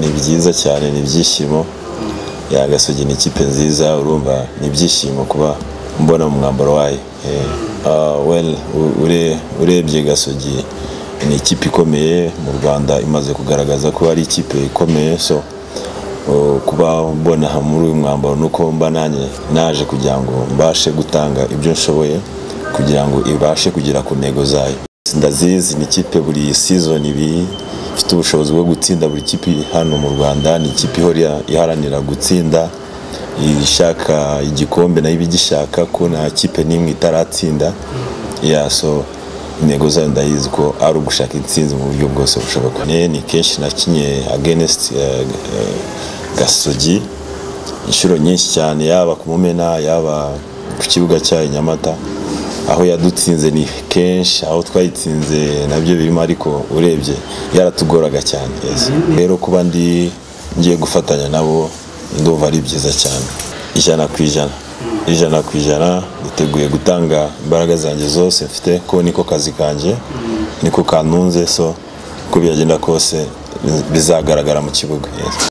ni byiza cyane ni ibyishimo yagasogi ni ikipe nziza urumva ni ibyishimo kuba mbona mu mwambaro wayo urebye gasogi ni ikipe ikomeye mu rwanda imaze kugaragaza ko ari ikipe ikomeye so kuba mbona muri uyu mwambaro nuko mba nanjye naje kugira ngo mbashe gutanga ibyo nshoboye kugira ngo ibashe kugera ku ntego zayo ndazizi ni ikipe buri sizoni ibiri ifite ubushobozi bwo gutsinda buri kipe hano mu rwanda ni ikipe ihora iharanira gutsinda ishaka igikombe nayo ibigishaka ko nta kipe n'imwe itaratsinda yaso intego zayo ndayizi ko ari ugushaka intsinzi mu buryo bwose bushoboka ni kenshi nakinye against gasogi inshuro nyinshi cyane yaba ku mumena yaba ku kibuga cyayo nyamata aho yadutsinze ni kenshi aho twayitsinze nabyo birimo ariko urebye yaratugoraga cyane rero kuba ndi ngiye gufatanya nabo ndumva ari byiza cyane ijana ku ijana ijana ku ijana niteguye gutanga imbaraga zanjye zose mfite ko niko kazi kanjye niko kanunze so uko byagenda kose bizagaragara mu kibuga